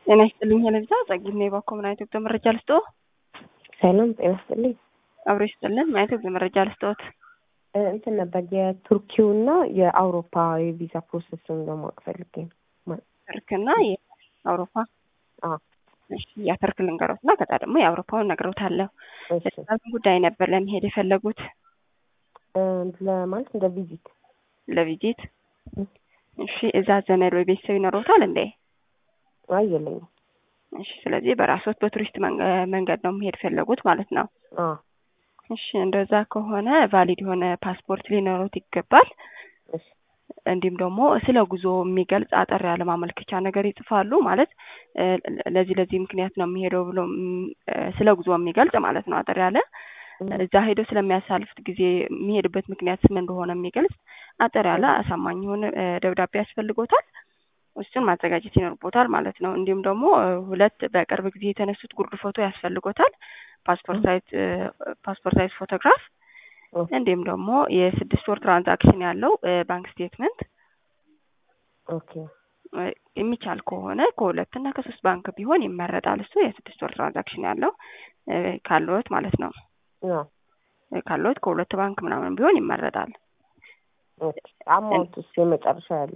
ጤና ይስጥልኝ ለብዛ ጸጊት ነው የባኮ ምን አይነት ወቅት መረጃ ልስጦ ሰላም ጤና ይስጥልኝ። አብሮ ይስጥልን ምን አይነት ወቅት መረጃ ልስጦት? እንትን ነበር የቱርኪውና የአውሮፓ የቪዛ ፕሮሰስን ለማወቅ ፈልጌ ነው። ትርክና የአውሮፓ አዎ፣ እሺ፣ የትርክ ልንገሮት እና ከዛ ደግሞ የአውሮፓውን ነግረውታለሁ። እሺ። ለምን ጉዳይ ነበር ለመሄድ የፈለጉት? ለማለት እንደ ቪዚት ለቪዚት። እሺ፣ እዛ ዘመድ ወይ ቤተሰብ ይኖረውታል እንዴ? አይ የለኝም። እሺ፣ ስለዚህ በራሶት በቱሪስት መንገ- መንገድ ነው መሄድ ፈለጉት ማለት ነው። አዎ፣ እሺ፣ እንደዛ ከሆነ ቫሊድ የሆነ ፓስፖርት ሊኖሩት ይገባል። እሺ፣ እንዲሁም ደግሞ ስለ ጉዞ የሚገልጽ አጠር ያለ ማመልከቻ ነገር ይጽፋሉ። ማለት እ፣ ለዚህ ለዚህ ምክንያት ነው የሚሄደው ብሎ ም፣ እ፣ ስለ ጉዞ የሚገልጽ ማለት ነው። አጠር ያለ እዛ ሄዶ ስለሚያሳልፉት ጊዜ የሚሄድበት ምክንያት ምን እንደሆነ የሚገልጽ አጠር ያለ አሳማኝ የሆነ እ፣ ደብዳቤ ያስፈልጎታል። እሱን ማዘጋጀት ይኖርቦታል ማለት ነው። እንዲሁም ደግሞ እ፣ ሁለት በቅርብ ጊዜ የተነሱት ጉርድ ፎቶ ያስፈልጎታል። ፓስፖርት ሳይዝ እ፣ ፓስፖርት ሳይዝ ፎቶግራፍ እንዲሁም ደግሞ የስድስት ወር ትራንዛክሽን ያለው እ፣ ባንክ ስቴትመንት ኦኬ፣ እ፣ የሚቻል ከሆነ ከሁለት እና ከሶስት ባንክ ቢሆን ይመረጣል። እሱ የስድስት ወር ትራንዛክሽን ያለው እ፣ ካለዎት ማለት ነው። አዎ፣ እ፣ ካለዎት ከሁለት ባንክ ምናምን ቢሆን ይመረጣል። ኦኬ። አማውንቱስ የመጨረሻ ያለው